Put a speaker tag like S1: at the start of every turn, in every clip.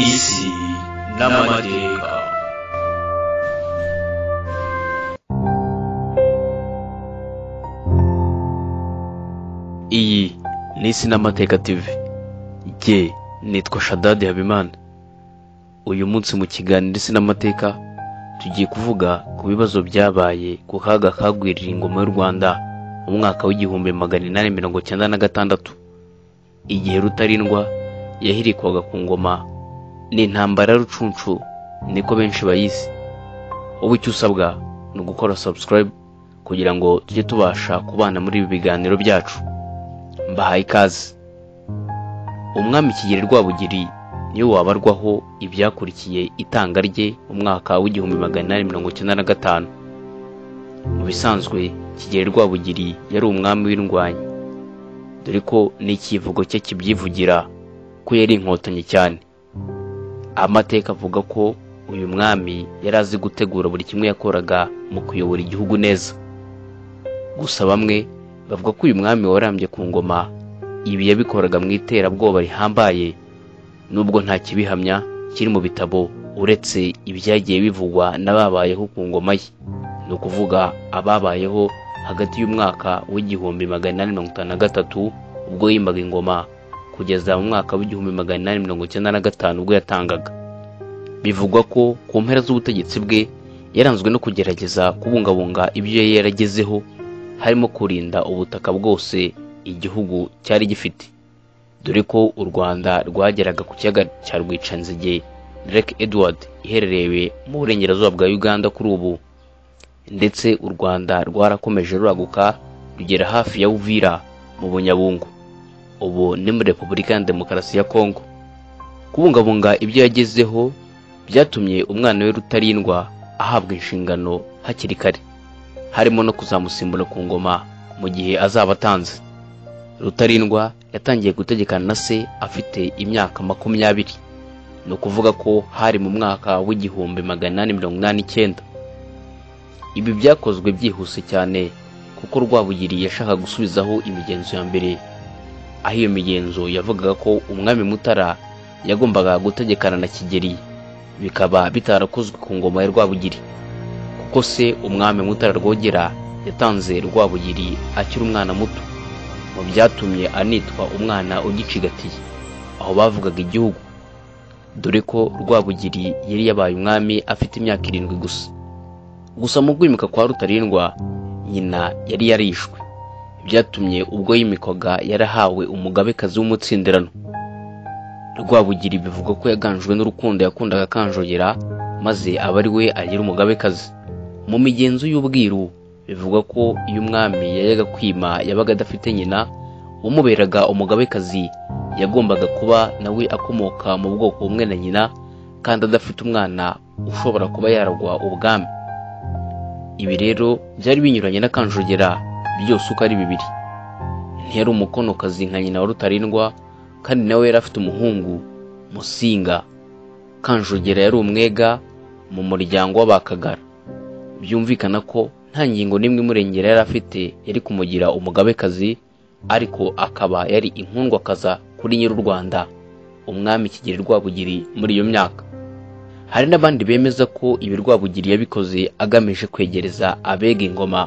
S1: isi n'amateka
S2: iyi ni isi n'amateka tv jye nitwa shadadi habimana uyu munsi mu kiganiro isi n'amateka tugiye kuvuga ku bibazo byabaye ku kaga kagwirira ingoma y'u rwanda mu mwaka w'igihumbi magana inani mirongo cyenda na gatandatu igihe rutarindwa yahirikwaga ku ngoma ni intambara ya rucunshu niko benshi bayise wowe icyo usabwa ni ugukora subscribe kugira ngo tujye tubasha kubana muri ibi biganiro byacu mbahaye ikaze umwami kigeli rwabugiri niwe wabarwaho ibyakurikiye itanga rye mu mwaka w'igihumbi magana inani mirongo icyenda na gatanu mu bisanzwe kigeli rwabugiri yari umwami w'indwanyi dore ko n'ikivugo cye kibyivugira ko yari inkotanyi cyane amateka avuga ko uyu mwami yari azi gutegura buri kimwe yakoraga mu kuyobora igihugu neza gusa bamwe bavuga ko uyu mwami warambye ku ngoma ibi yabikoraga mu iterabwoba rihambaye nubwo nta kibihamya kiri mu bitabo uretse ibyagiye bivugwa n'ababayeho ku ngoma ye ni ukuvuga ababayeho hagati y'umwaka w'igihumbi magana inani mirongo itanu na gatatu ubwo yimbaga ingoma kugeza mu mwaka w'igihumbi magana inani mirongo icyenda na gatanu ubwo yatangaga bivugwa ko ku mpera z'ubutegetsi bwe yaranzwe no kugerageza kubungabunga ibyo yari yaragezeho harimo kurinda ubutaka bwose igihugu cyari gifite dore ko u rwanda rwageraga ku kiyaga cya rwicanzige lake edward iherereye mu burengerazuba bwa uganda kuri ubu ndetse u rwanda rwarakomeje ruraguka rugera hafi ya uvira mu bunyabungu ubu ni muri repubulika ya demokarasi ya kongo kubungabunga ibyo yagezeho byatumye umwana we rutarindwa ahabwa inshingano hakiri kare harimo no kuzamusimbura ku ngoma mu gihe azaba atanze rutarindwa yatangiye gutegekana na se afite imyaka makumyabiri ni ukuvuga ko hari mu mwaka w'igihumbi magana inani mirongo inani icyenda ibi byakozwe byihuse cyane kuko rwabugiri yashaka gusubizaho imigenzo ya mbere aho iyo migenzo yavugaga ko umwami mutara yagombaga gutegekana na kigeri bikaba bitarakozwe ku ngoma ya rwabugiri kuko se umwami mutara rwogera yatanze rwabugiri akiri umwana muto mu byatumye anitwa umwana ugicigatiye aho bavugaga igihugu dore ko rwabugiri yari yabaye umwami afite imyaka irindwi gusa gusa mu kwimika kwa rutarindwa nyina yari yarishwe byatumye ubwo yimikwaga yarahawe umugabekazi w'umutsindirano rwabugiri bivugwa ko yaganjwe n'urukundo yakundaga akanjogera maze aba ari we agira umugabekazi mu migenzo y'ubwiru bivugwa ko iyo umwami yajyaga kwima yabaga adafite nyina umuberaga umugabekazi yagombaga kuba nawe akomoka mu bwoko bumwe na nyina kandi adafite umwana ushobora kuba yaragwa ubwami ibi rero byari binyuranye n'akanjogera byose uko ari bibiri ntiyari umukonokazi nka nyina wa rutarindwa kandi nawe yari afite umuhungu musinga kanjogera yari umwega mu muryango w'abakagara byumvikana ko nta ngingo n'imwe imurengera yari afite yari kumugira umugabekazi ariko akaba yari inkundwakaza kuri nyiri u rwanda umwami kigeli rwabugiri muri iyo myaka hari n'abandi bemeza ko ibi rwabugiri yabikoze agamije kwegereza abega ingoma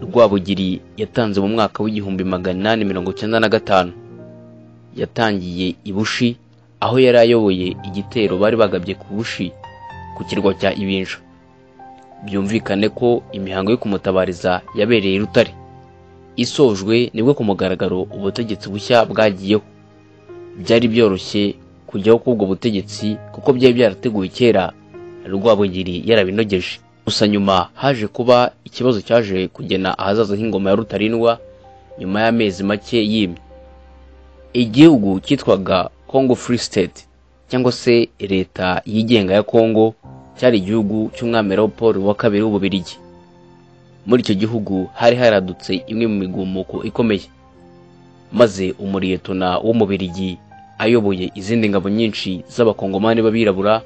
S2: rwabugiri yatanze mu mwaka w'igihumbi magana inani mirongo icyenda na gatanu yatangiye i bushi aho yari ayoboye igitero bari bagabye ku bushi ku kirwa cya ibinja byumvikane ko imihango yo kumutabariza yabereye i rutare isojwe nibwo ku mugaragaro ubutegetsi bushya bwagiyeho byari byoroshye kujyaho k'ubwo butegetsi kuko byari byarateguwe kera rwabugiri yarabinogeje gusa nyuma haje kuba ikibazo cyaje kugena ahazaza h'ingoma ya rutarindwa nyuma y'amezi make yimye igihugu cyitwaga congo free state cyangwa se leta yigenga ya congo cyari igihugu cy'umwami Leopold wa kabiri w'ububirigi muri icyo gihugu hari haradutse imwe mu migumuko ikomeye maze umuriyetona w'umubirigi ayoboye izindi ngabo nyinshi z'abakongomani b'abirabura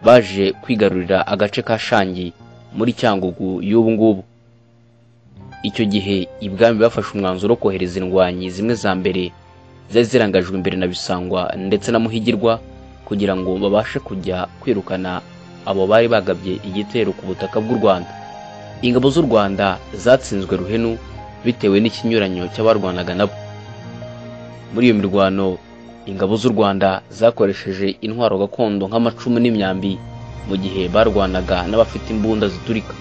S2: baje kwigarurira agace ka shangi muri cyangugu y'ubu ngubu icyo gihe ibwami bafashe umwanzuro wo kohereza indwanyi zimwe za mbere zari zirangajwe imbere na bisangwa ndetse na muhigirwa kugira ngo babashe kujya kwirukana abo bari bagabye igitero ku butaka bw'u rwanda ingabo z'u rwanda zatsinzwe ruhenu bitewe n'ikinyuranyo cy'abarwanaga nabo muri iyo mirwano ingabo z'u rwanda zakoresheje intwaro gakondo nk'amacumu n'imyambi mu gihe barwanaga n'abafite imbunda ziturika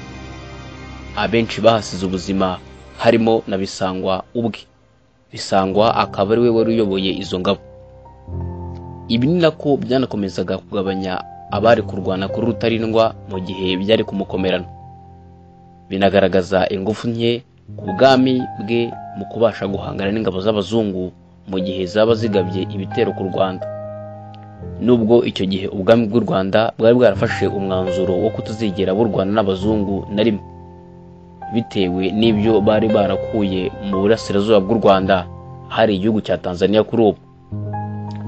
S2: abenshi bahasize ubuzima harimo na bisangwa ubwe bisangwa akaba ari we wari uyoboye izo ngabo ibi ni nako byanakomezaga kugabanya abari kurwana kuri rutarindwa mu gihe byari kumukomerana binagaragaza ingufu nke ku bwami bwe mu kubasha guhangana n'ingabo z'abazungu mu gihe zaba zigabye ibitero ku rwanda nubwo icyo gihe ubwami bw'u rwanda bwari bwarafashe umwanzuro wo kutazigera burwana n'abazungu na rimwe bitewe n'ibyo bari barakuye mu burasirazuba bw'u rwanda hari igihugu cya tanzania kuri ubu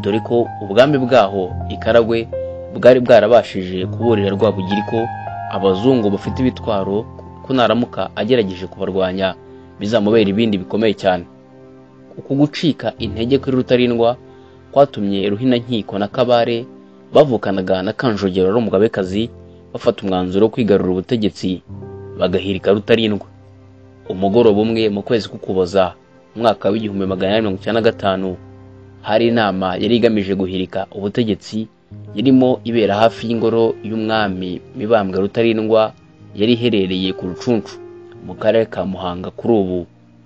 S2: dore ko ubwami bwaho ikaragwe bwari bwarabashije kuburira rwabugiri ko abazungu bafite ibitwaro ko naramuka agerageje kubarwanya bizamubera ibindi bikomeye cyane uku gucika intege kuri rutarindwa kwatumye ruhinankiko na kabare bavukanaga na kanjogero n'umugabekazi bafata umwanzuro wo kwigarurira ubutegetsi bagahirika rutarindwa umugoroba umwe mu kwezi k'ukuboza umwaka w'igihumbi magana inani mirongo icyenda na gatanu hari inama yari igamije guhirika ubutegetsi irimo ibera hafi y'ingoro y'umwami mibambwe rutarindwa yari iherereye ku rucuncu mu karere ka muhanga kuri ubu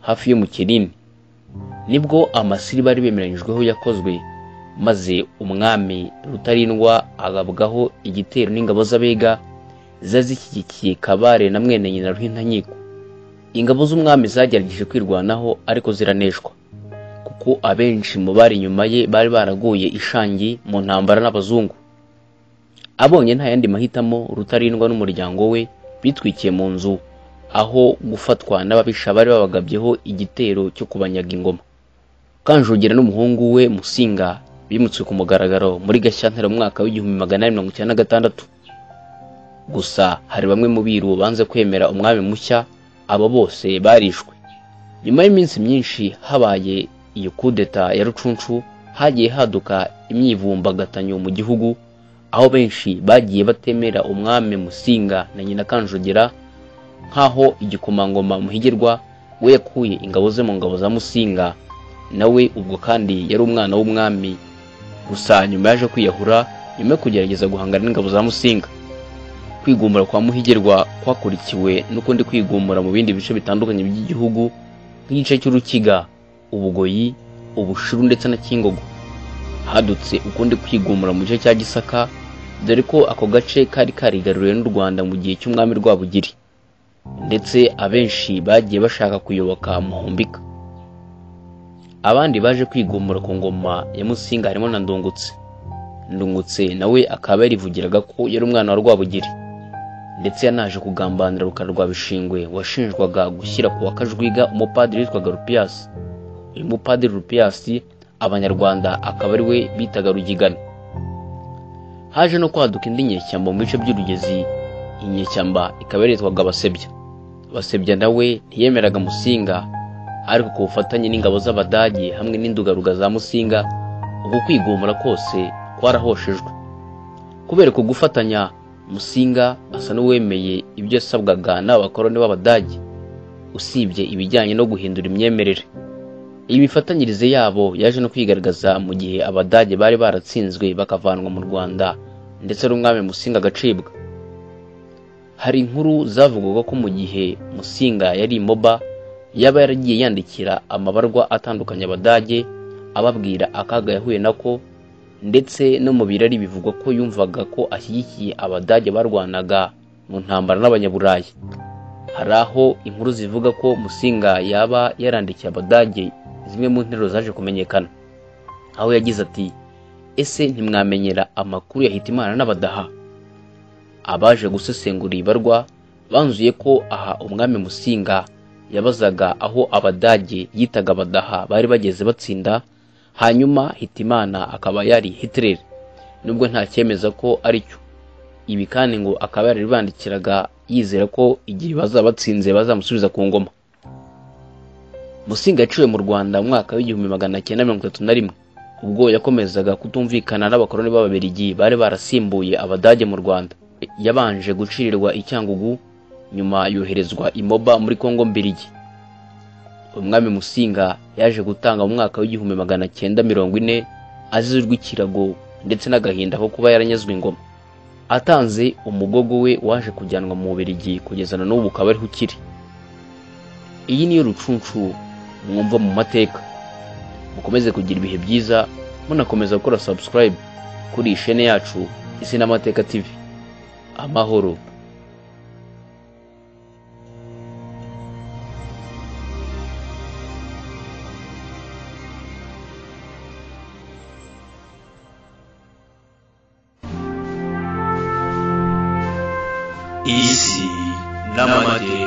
S2: hafi yo mu kinini nibwo amasiri bari bemeranyijweho yakozwe maze umwami rutarindwa agabwaho igitero n'ingabo z'abega ziba zishyigikiye kabare na mwene nyina ruhinankiko ingabo z'umwami zagerageje kwirwanaho ariko ziraneshwa kuko abenshi mu bari inyuma ye bari baraguye ishangi mu ntambara n'abazungu abonye nta yandi mahitamo rutarindwa n'umuryango we bitwikiye mu nzu aho gufatwa n'ababisha bari babagabyeho igitero cyo kubanyaga ingoma kanjogera n'umuhungu we musinga bimutswe ku mugaragaro muri gashyantare mu mwaka w'igihumbi magana inani mirongo icyenda na gatandatu gusa hari bamwe mu biru banze kwemera umwami mushya abo bose barishwe nyuma y'iminsi myinshi habaye iyo kudeta ya rucuncu hagiye haduka imyivumbagatanyo mu gihugu aho benshi bagiye batemera umwami musinga na nyina kanjogera nk'aho igikomangoma muhigirwa we yakuye ingabo ze mu ngabo za musinga nawe ubwo kandi yari umwana w'umwami gusa nyuma yaje kwiyahura nyuma yo kugerageza guhangana n'ingabo za musinga kwigumura kwa muhigirwa kwakurikiwe n'ukundi kwigumura mu bindi bice bitandukanye by'igihugu nk'igice cy'urukiga ubugoyi ubushiru ndetse na kingogo hadutse ukundi kwigumura mu gice cya gisaka dore ko ako gace kari karigaruriwe n'u rwanda mu gihe cy'umwami rwabugiri ndetse abenshi bagiye bashaka kuyoboka muhumbika abandi baje kwigumura ku ngoma ya musinga harimo na ndungutse ndungutse nawe akaba yarivugiraga ko yari umwana wa rwabugiri ndetse yanaje kugambanira rukara rwa bishingwe washinjwaga gushyira ku wakajwiga umupadiri witwaga rupiyasi uyu mupadiri rupiyasi abanyarwanda akaba ari we bitaga rugigana haje no kwaduka indi nyeshyamba mu bice by'urugezi iyi nyeshyamba ikaba yaritwaga abasebya basebya nawe ntiyemeraga musinga ariko ku bufatanye n'ingabo z'abadage hamwe n'indugaruga za musinga uku kwigumura kose kwarahoshejwe kubera uku gufatanya musinga asa n'uwemeye ibyo yasabwaga n'abakoroni b'abadage usibye ibijyanye no guhindura imyemerere iyi mifatanyirize yabo yaje no kwigaragaza mu gihe abadage bari baratsinzwe bakavanwa mu rwanda ndetse n'umwami musinga agacibwa hari inkuru zavugwaga ko mu gihe musinga yari imoba yaba yaragiye yandikira amabarwa atandukanye abadage ababwira akaga yahuye nako ndetse no mu birari bivugwa ko yumvaga ko ashyigikiye abadage barwanaga mu ntambara n'abanyaburayi hari aho inkuru zivuga ko musinga yaba yarandikiye abadage zimwe mu nteruro zaje kumenyekana aho yagize ati ese ntimwamenyera amakuru ya hitimana n'abadaha abaje gusesengura ibarwa banzuye ko aha umwami musinga yabazaga aho abadage yitaga abadaha bari bageze batsinda hanyuma hitimana akaba yari hitler nubwo nta cyemeza ko ari cyo ibi kandi ngo akaba yaribandikiraga yizera ko igihe bazaba batsinze bazamusubiza ku ngoma musinga yaciwe mu rwanda mu mwaka w'igihumbi magana cyenda mirongo itatu na rimwe ubwo yakomezaga kutumvikana n'abakoroni b'ababirigi bari barasimbuye abadage mu rwanda yabanje gucirirwa i cyangugu nyuma yoherezwa i moba muri kongo mbirigi umwami musinga yaje gutanga mu mwaka w'igihumbi magana cyenda mirongo ine azizwe ikirago ndetse n'agahinda ko kuba yaranyazwe ingoma atanze umugogo we waje kujyanwa mu bubirigi kugeza na n'ubu ukaba ariho ukiri iyi niyo rucuncu mwumva mu mateka mukomeze kugira ibihe byiza munakomeza gukora subscribe kuri iyi shene yacu isi n'amateka tv amahoro
S1: isi n'amateka